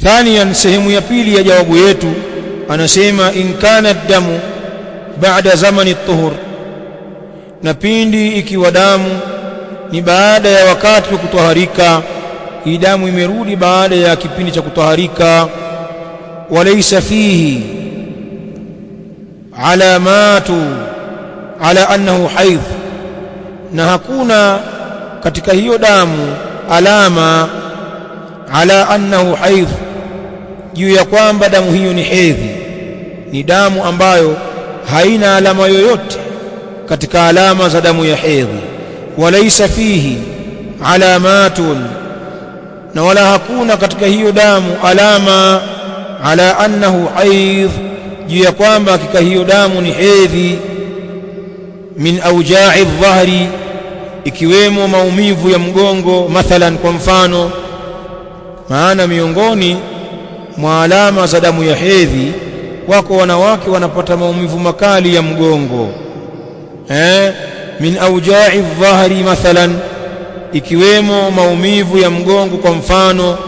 thaniyan sehemu ya pili ya jawabu yetu anasema in kana damu baada zamani tuhur na pindi ikiwa damu ni baada ya wakati wa kutwaharika hii damu imerudi baada ya kipindi cha kutwaharika walaysa fihi alamatu ala annahu haidh na hakuna katika hiyo damu alama ala annahu haidh juu ya kwamba damu hiyo ni hedhi ni damu ambayo haina alama yoyote katika alama za damu ya hedhi walaysa fihi alamatun na wala hakuna katika hiyo damu alama ala annahu haidh juu ya kwamba hakika hiyo damu ni hedhi min auja'i dhahri ikiwemo maumivu ya mgongo mathalan kwa mfano maana miongoni mwa alama za damu ya hedhi wako wanawake wanapata maumivu makali ya mgongo eh min auja'i dhahri mathalan ikiwemo maumivu ya mgongo kwa mfano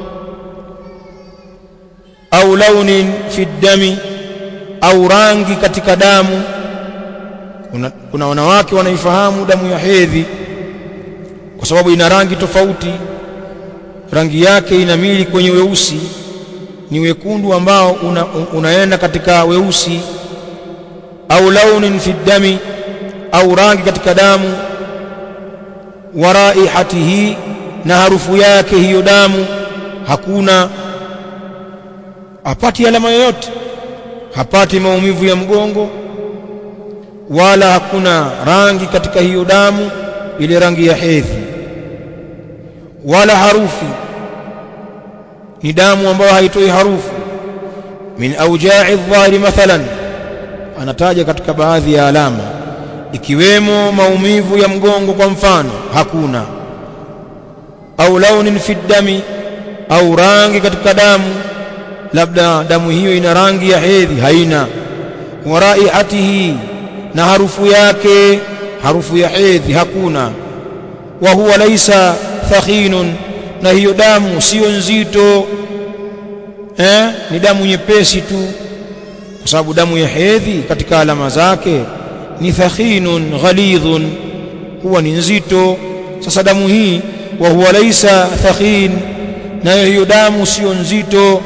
au launin fi dami au rangi katika damu kuna, kuna wanawake wanaifahamu damu ya hedhi kwa sababu ina rangi tofauti rangi yake inamili kwenye weusi ni wekundu ambao una, unaenda katika weusi au launin fi dami au rangi katika damu wa raihatihi na harufu yake hiyo damu hakuna hapati alama yoyote hapati maumivu ya mgongo wala hakuna rangi katika hiyo damu ile rangi ya hedhi wala harufi ni damu ambayo haitoi harufu min auja'i dhahiri mathalan anataja katika baadhi ya alama ikiwemo maumivu ya mgongo kwa mfano hakuna au launin fi dami au rangi katika damu labda damu hiyo ina rangi ya hedhi haina wa raihatihi na harufu yake harufu ya hedhi hakuna wa huwa laisa thakhinun na hiyo damu sio nzito eh ni damu nyepesi tu kwa sababu damu ya hedhi katika alama zake ni thakhinun ghalidhun huwa ni nzito sasa damu hii wa huwa laisa thakhin nayo hiyo damu sio nzito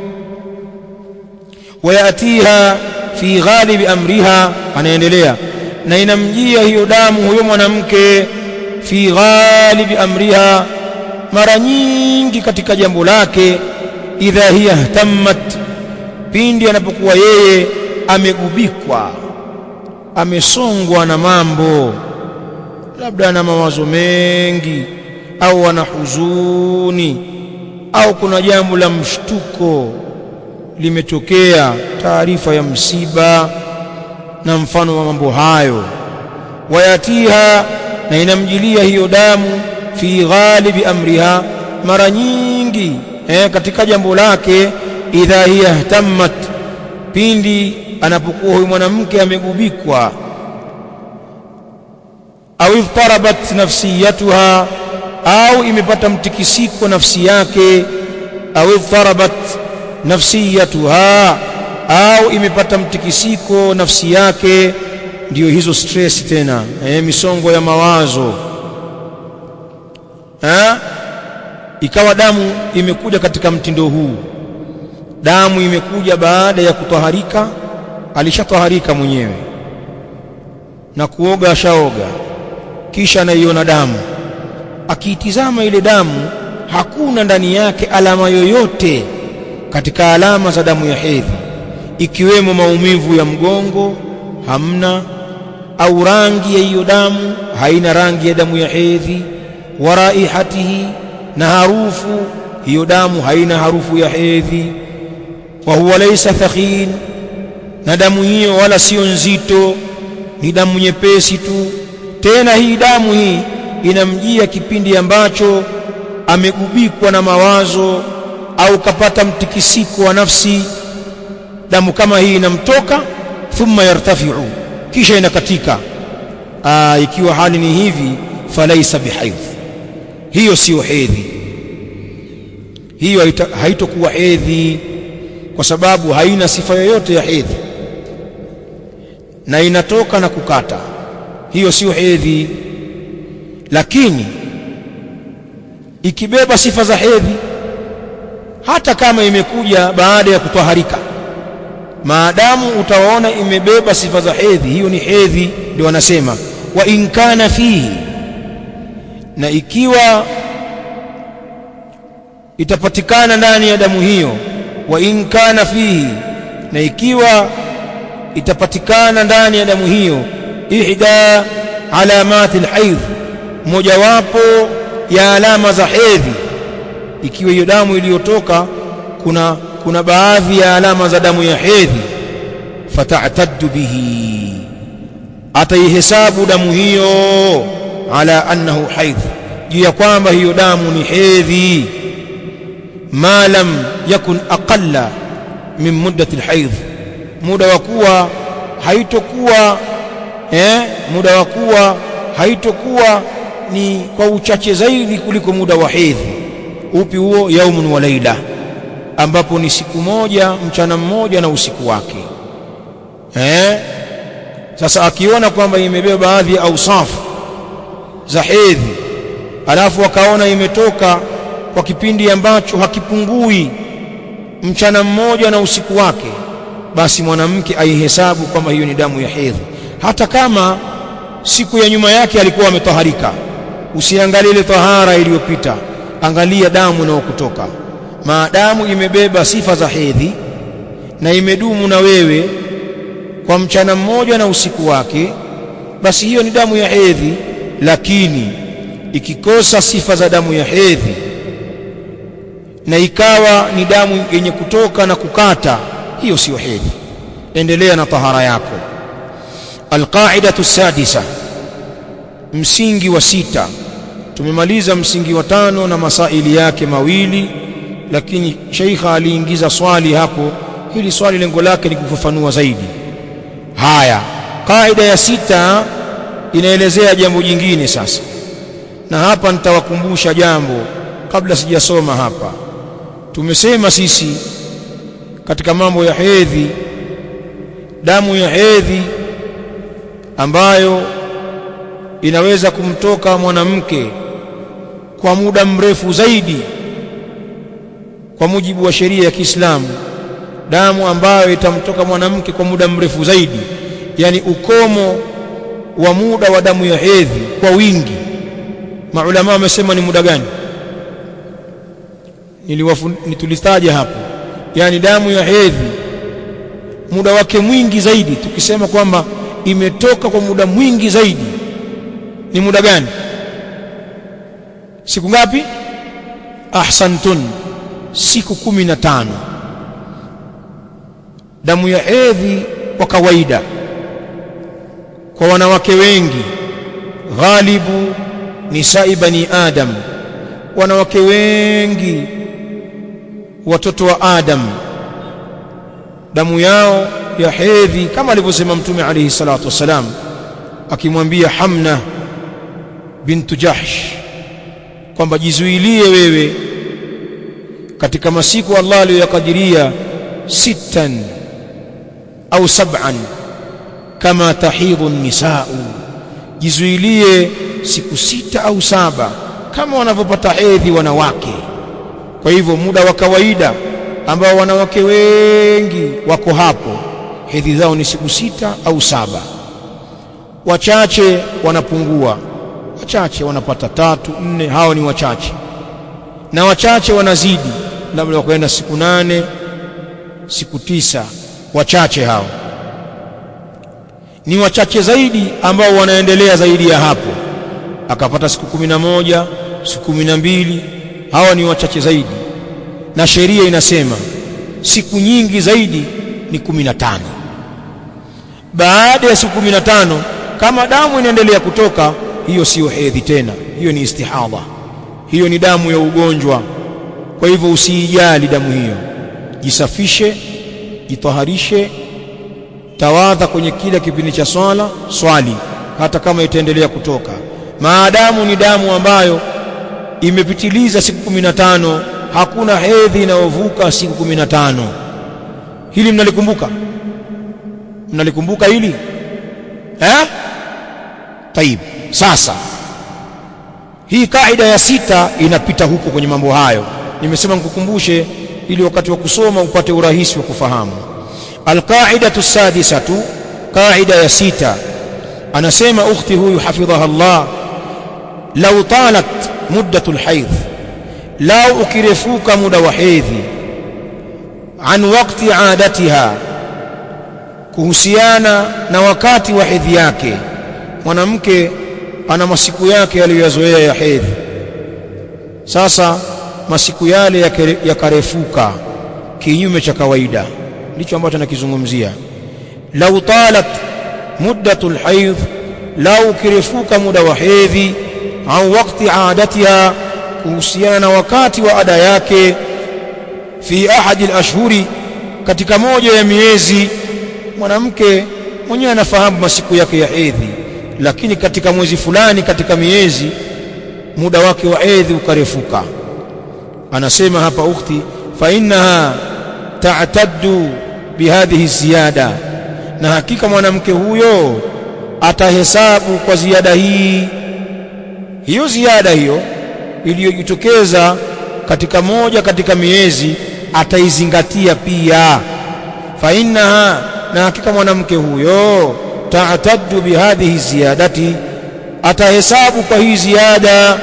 wayatiha fi ghalibi amriha anaendelea na inamjia hiyo damu huyo mwanamke fi ghalibi amriha mara nyingi katika jambo lake idha hiya ihtammat pindi anapokuwa yeye amegubikwa amesongwa na mambo labda ana mawazo mengi au ana huzuni au kuna jambo la mshtuko limetokea taarifa ya msiba na mfano wa mambo hayo wayatiha na inamjilia hiyo damu fi ghalibi amriha mara nyingi eh, katika jambo lake idha hiya ihtammat pindi anapokuwa huyu mwanamke amegubikwa au idhtarabat nafsiyatuha au imepata mtikisiko nafsi yake au idhtarabat nafsiyatuha au imepata mtikisiko nafsi yake ndiyo hizo stress tena eh, misongo ya mawazo ha? ikawa damu imekuja katika mtindo huu damu imekuja baada ya kutwaharika alishatwaharika mwenyewe na kuoga ashaoga kisha anaiona damu akiitizama ile damu hakuna ndani yake alama yoyote katika alama za damu ya hedhi ikiwemo maumivu ya mgongo hamna au rangi ya hiyo damu haina rangi ya damu ya hedhi wa raihatihi na harufu hiyo damu haina harufu ya hedhi wa huwa laysa thakhin na damu hiyo wala sio nzito ni damu nyepesi tu tena hii damu hii inamjia kipindi ambacho amegubikwa na mawazo au kapata mtikisiko wa nafsi damu kama hii inamtoka thumma yartafi'u kisha inakatika aa, ikiwa hali ni hivi falaisa bihaidh hiyo siyo hedhi hiyo haitokuwa hedhi kwa sababu haina sifa yoyote ya hedhi na inatoka na kukata hiyo sio hedhi lakini ikibeba sifa za hedhi hata kama imekuja baada ya kutwaharika maadamu utaona imebeba sifa za hedhi hiyo ni hedhi ndio wanasema wa in kana fihi na ikiwa itapatikana ndani ya damu hiyo wa in kana fihi na ikiwa itapatikana ndani ya damu hiyo ihda alamati alhaidh mojawapo ya alama za hedhi ikiwa hiyo damu iliyotoka kuna kuna baadhi ya alama za damu ya hedhi fata'taddu bihi ataihesabu damu hiyo ala annahu haidh juu ya kwamba hiyo damu ni hedhi ma lam yakun aqalla min muddati alhaidh muda wa kuwa haitokuwa eh muda wa kuwa haitokuwa ni kwa uchache zaidi kuliko muda wa hedhi upi huo yaumun wa laila ambapo ni siku moja mchana mmoja na usiku wake eh sasa akiona kwamba imebeba baadhi ya ausafu za hedhi alafu akaona imetoka kwa kipindi ambacho hakipungui mchana mmoja na usiku wake basi mwanamke aihesabu kwamba hiyo ni damu ya hedhi hata kama siku ya nyuma yake alikuwa ametaharika usiangalie ile tahara iliyopita angalia damu inayokutoka maadamu imebeba sifa za hedhi na imedumu na wewe kwa mchana mmoja na usiku wake basi hiyo ni damu ya hedhi lakini ikikosa sifa za damu ya hedhi na ikawa ni damu yenye kutoka na kukata hiyo siyo hedhi endelea na tahara yako alqaidatu sadisa msingi wa sita tumemaliza msingi wa tano na masaili yake mawili lakini sheikha aliingiza swali hapo hili swali lengo lake ni kufafanua zaidi haya kaida ya sita inaelezea jambo jingine sasa na hapa nitawakumbusha jambo kabla sijasoma hapa tumesema sisi katika mambo ya hedhi damu ya hedhi ambayo inaweza kumtoka mwanamke kwa muda mrefu zaidi kwa mujibu wa sheria ya Kiislamu damu ambayo itamtoka mwanamke kwa muda mrefu zaidi yani ukomo wa muda wa damu ya hedhi kwa wingi maulama wamesema ni muda gani nitulistaja hapo yani damu ya hedhi muda wake mwingi zaidi tukisema kwamba imetoka kwa muda mwingi zaidi ni muda gani siku ngapi ahsantun siku kumi na tano damu ya hedhi kwa kawaida kwa wanawake wengi ghalibu nisai bani adam wanawake wengi watoto wa adam damu yao ya hedhi kama alivyosema mtume alayhi salatu wasalam akimwambia Hamna bintu Jahsh kwamba jizuilie wewe katika masiku Allah aliyoyakadiria sittan au sab'an kama tahidhu nisau jizuilie siku sita au saba kama wanavyopata hedhi wanawake kwa hivyo muda wa kawaida ambao wanawake wengi wako hapo hedhi zao ni siku sita au saba wachache wanapungua wachache wanapata tatu nne hao ni wachache na wachache wanazidi labda wakaenda siku nane siku tisa wachache hao ni wachache zaidi ambao wanaendelea zaidi ya hapo akapata siku kumi na moja siku kumi na mbili hawa ni wachache zaidi na sheria inasema siku nyingi zaidi ni kumi na tano baada ya siku kumi na tano kama damu inaendelea kutoka hiyo siyo hedhi tena hiyo ni istihadha hiyo ni damu ya ugonjwa kwa hivyo usiijali damu hiyo jisafishe jitaharishe tawadha kwenye kila kipindi cha swala swali hata kama itaendelea kutoka maadamu ni damu ambayo imepitiliza siku kumi na tano hakuna hedhi inayovuka siku 15 hili mnalikumbuka mnalikumbuka hili eh طيب sasa hii kaida ya sita inapita huko kwenye mambo hayo nimesema nikukumbushe ili wakati wa kusoma upate urahisi wa kufahamu alqaidatu sadisatu qaida ya sita anasema ukhti huyu hafidhaha Allah law talat muddatu alhayd law ukirefuka muda wa hedhi an waqti adatiha kuhusiana na wakati wa hedhi yake mwanamke ana masiku yake aliyoyazoea ya hedhi sasa masiku yale yakarefuka kinyume cha kawaida ndicho ambacho nakizungumzia lau talat muddatu alhayd lau kirefuka muda wa hedhi au wakati adatiha kuhusiana na wakati wa ada yake fi ahadi alashhuri katika moja ya miezi mwanamke mwenyewe anafahamu masiku yake ya hedhi lakini katika mwezi fulani katika miezi muda wake wa hedhi ukarefuka anasema hapa ukhti fa innaha ta'taddu bihadhihi ziyada na hakika mwanamke huyo atahesabu kwa ziada hii hiyo ziada hiyo iliyojitokeza katika moja katika miezi ataizingatia pia fa innaha na hakika mwanamke huyo ta'taddu bihadhihi ziyadati atahesabu kwa hii ziada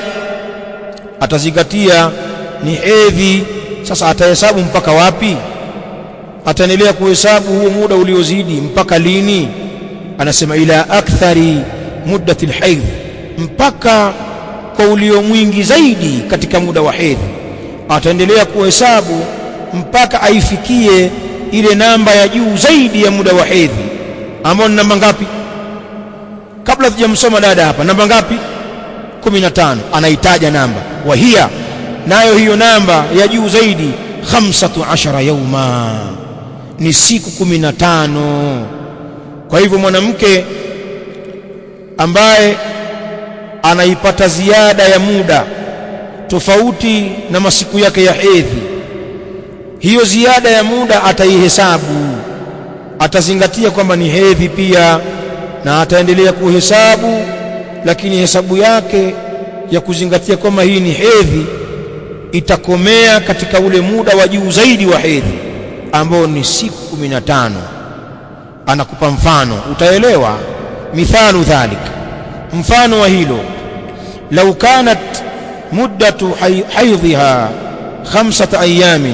atazingatia ni hedhi sasa atahesabu mpaka wapi ataendelea kuhesabu huo muda uliozidi mpaka lini anasema ila akthari muddati alhaidh mpaka kwa ulio mwingi zaidi katika muda wa hedhi ataendelea kuhesabu mpaka aifikie ile namba ya juu zaidi ya muda wa hedhi ambayo ni namba ngapi kabla tujamsoma dada hapa namba ngapi 15 anaitaja namba wahia nayo hiyo namba ya juu zaidi 15 yauma ni siku 15 kwa hivyo mwanamke ambaye anaipata ziada ya muda tofauti na masiku yake ya hedhi hiyo ziada ya muda ataihesabu atazingatia kwamba ni hedhi pia na ataendelea kuhesabu lakini hesabu yake ya kuzingatia kwamba hii ni hedhi itakomea katika ule muda wa juu zaidi wa hedhi ambao ni siku 15 anakupa mfano utaelewa mithalu dhalik mfano wa hilo lau kanat muddatu haidhiha khamsata ayamin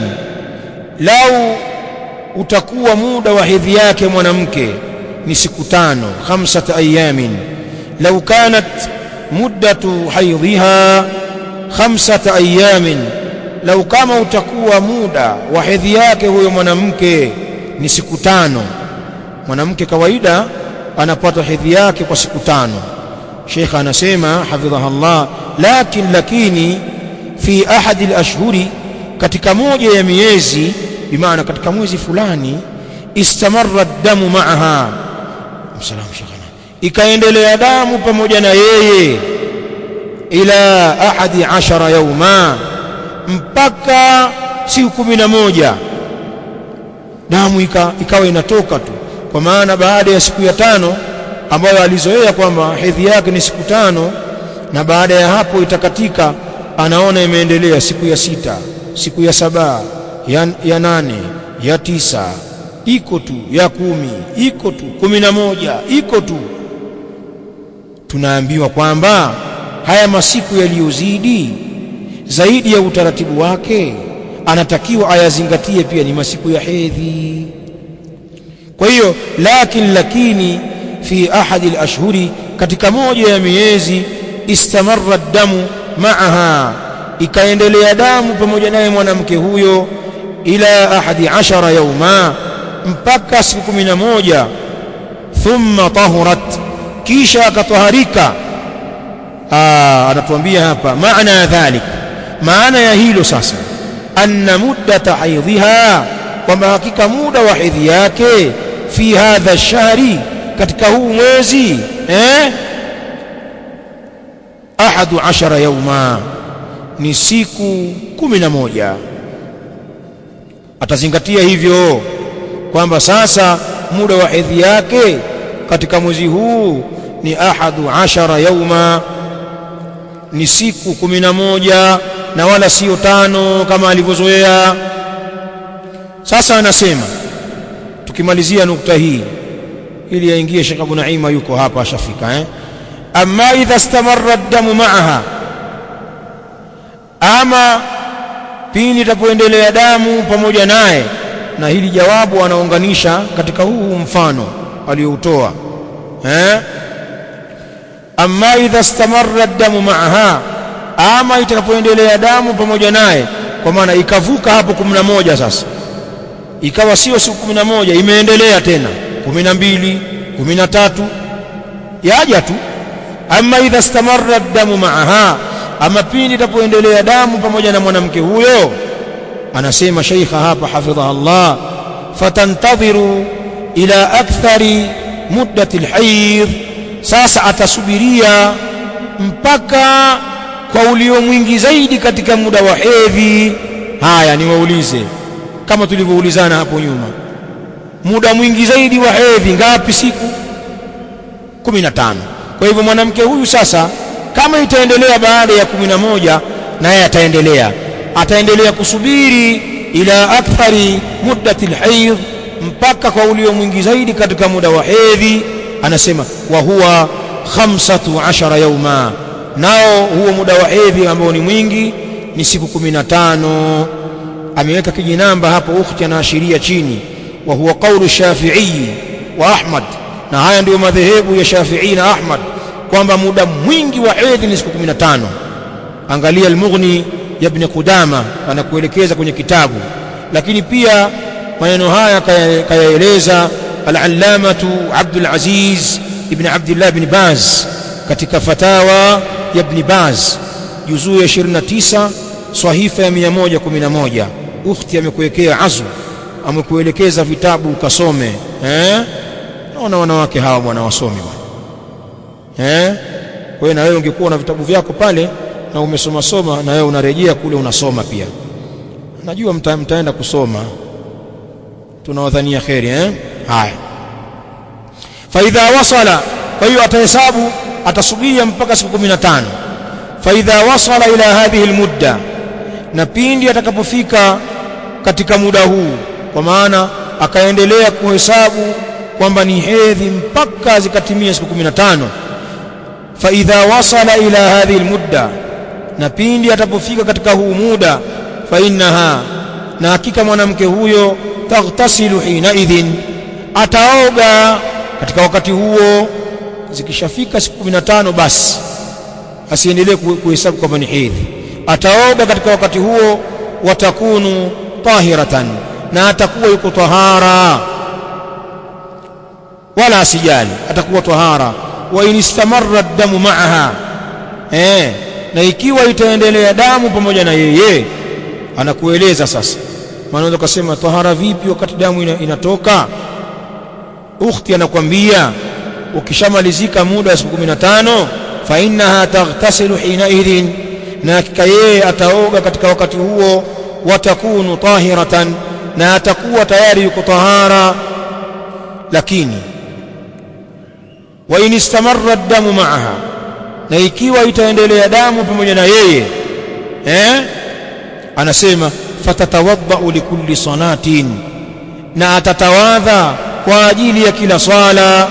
lau utakuwa muda wa hedhi yake mwanamke ni siku tano khamsata ayamin lau kanat muddatu haidhiha khamsata ayamin lau kama utakuwa muda wa hedhi yake huyo mwanamke ni siku tano mwanamke kawaida anapata hedhi yake kwa siku tano Sheikh anasema hafidhaha Allah lakin lakini fi ahadi al-ashhuri katika moja ya miezi bimaana katika mwezi fulani istamarra damu maaha msalamu shekana ikaendelea damu pamoja na yeye ila ahadi ashara yauma mpaka siku kumi na moja damu ika, ikawa inatoka tu kwa maana baada ya siku ya tano ambayo alizoea kwamba hedhi yake ni siku tano na baada ya hapo itakatika anaona imeendelea siku ya sita siku ya saba ya, ya nane ya tisa iko tu ya kumi iko tu kumi na moja iko tu tunaambiwa kwamba haya masiku yaliyozidi zaidi ya utaratibu wake anatakiwa ayazingatie pia ni masiku ya hedhi kwa hiyo lakin lakini fi ahadi alashhuri katika moja ya miezi istamarra damu maaha ikaendelea damu pamoja naye mwanamke huyo ila ahadi ashara yauma mpaka siku kumi na moja thumma tahurat kisha akataharika anatuambia hapa maana ya dhalik maana ya hilo sasa anna muddata haidhiha kwamba hakika muda wa hedhi yake fi hadha shahri katika huu mwezi eh ahadu ashara yauma ni siku kumi na moja atazingatia hivyo kwamba sasa muda wa hedhi yake katika mwezi huu ni ahadu ashara yauma ni siku kumi na moja na wala sio tano kama alivyozoea sasa anasema tukimalizia nukta hii ili aingie Sheikh Abu Naima yuko hapa ashafika eh amma idha istamarra ad-damu ma'aha ama pindi itapoendelea damu pamoja naye na hili jawabu anaunganisha katika huu mfano aliyoutoa eh amma idha istamarra ad-damu ma'aha ama itakapoendelea damu pamoja naye kwa maana ikavuka hapo 11 sasa ikawa sio siku 11 imeendelea tena 12 13 yaja tu ama idha istamarra ad-damu ma'aha ama pindi itapoendelea damu pamoja na mwanamke huyo anasema sheikha hapa hafidhaha Allah fatantadhiru ila akthari muddati alhayd sasa atasubiria mpaka kwa ulio mwingi zaidi katika muda wa hedhi haya niwaulize kama tulivyoulizana hapo nyuma muda mwingi zaidi wa hedhi ngapi siku 15 kwa hivyo mwanamke huyu sasa kama itaendelea baada ya 11 naye ataendelea ataendelea kusubiri ila akthari muddati alhayd mpaka kwa ulio mwingi zaidi katika muda wa hedhi anasema wa huwa khamsatu ashara yauma nao huo muda wa hedhi ambao ni mwingi ni siku 15 ameweka kijinamba hapo ukhti anaashiria chini wa huwa qawlu shafi'i wa ahmad na haya ndiyo madhehebu ya shafi'i na ahmad kwamba muda mwingi wa hedhi ni siku 15 angalia al-mughni ya ibn qudama anakuelekeza kwenye kitabu lakini pia maneno haya kayaeleza al-allamatu Abdul Aziz ibn Abdullah ibn Baz katika fatawa ya ibn Baz juzuu ya 29 sahifa ya 111 ukhti amekuwekea azu amekuelekeza vitabu ukasome eh naona wanawake hawa bwana wasome bwana eh kwa hiyo na wewe ungekuwa na vitabu vyako pale na umesoma soma na wewe unarejea kule unasoma pia najua mta, mtaenda kusoma tunawadhania kheri eh haya faidha wasala kwa hiyo atahesabu atasubiria mpaka siku 15 faidha wasala ila hadhihi almudda na pindi atakapofika katika muda huu kwa maana akaendelea kuhesabu kwamba ni hedhi mpaka zikatimia siku 15 faidha wasala ila hadhihi almudda na pindi atapofika katika huu muda fa innaha na hakika mwanamke huyo taghtasilu hina idhin ataoga katika wakati huo zikishafika siku 15 basi asiendelee kuhesabu kwamba ni hedhi ataoga katika wakati huo watakunu tahiratan na atakuwa yuko tahara wala asijali atakuwa tahara wa in istamarra damu ma'aha eh na ikiwa itaendelea damu pamoja na yeye anakueleza sasa maana unaweza kusema tahara vipi wakati damu ina, inatoka ukhti anakwambia ukishamalizika muda wa siku 15 fa innaha taghtasilu hina idhin na hakika yeye ataoga katika wakati huo watakunu tahiratan na atakuwa tayari yuko tahara lakini wa in istamarra ad-damu ma'aha na ikiwa itaendelea damu pamoja na yeye eh anasema fatatawadda likulli salatin na atatawadha kwa ajili ya kila swala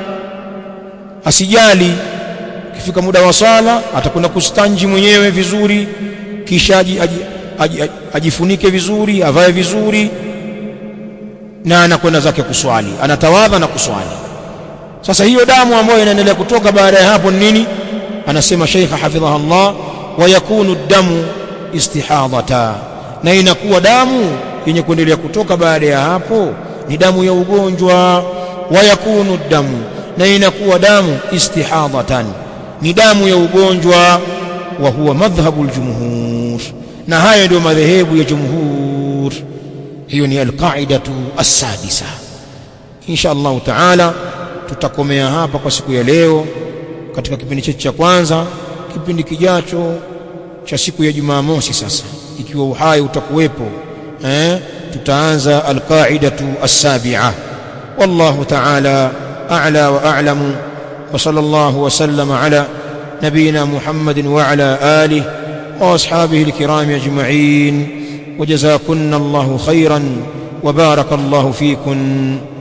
asijali kifika muda wa swala atakwenda kustanji mwenyewe vizuri kisha aji, aji, aji, aji, ajifunike vizuri avae vizuri na anakwenda zake kuswali anatawadha na kuswali sasa hiyo damu ambayo inaendelea kutoka baada ya hapo nini anasema Sheikh hafidhaha Allah wa yakunu damu istihadhata na inakuwa damu yenye kuendelea kutoka baada ya hapo ni damu ya ugonjwa wa yakunu damu na inakuwa damu istihadhatan ni damu ya ugonjwa wa huwa madhhabu aljumhur na hayo ndio madhehebu ya jumhur hiyo ni alqaidatu as-sadisa insha Allah taala tutakomea hapa kwa siku ya leo katika kipindi chetu cha kwanza kipindi kijacho cha siku ya Jumamosi sasa ikiwa uhai utakuwepo eh tutaanza alqaidatu as-sabi'a wallahu ta'ala a'la wa a'lamu wa sallallahu wa sallama ala نبينا محمد وعلى آله وأصحابه الكرام أجمعين وجزاكن الله خيرا وبارك الله فيكن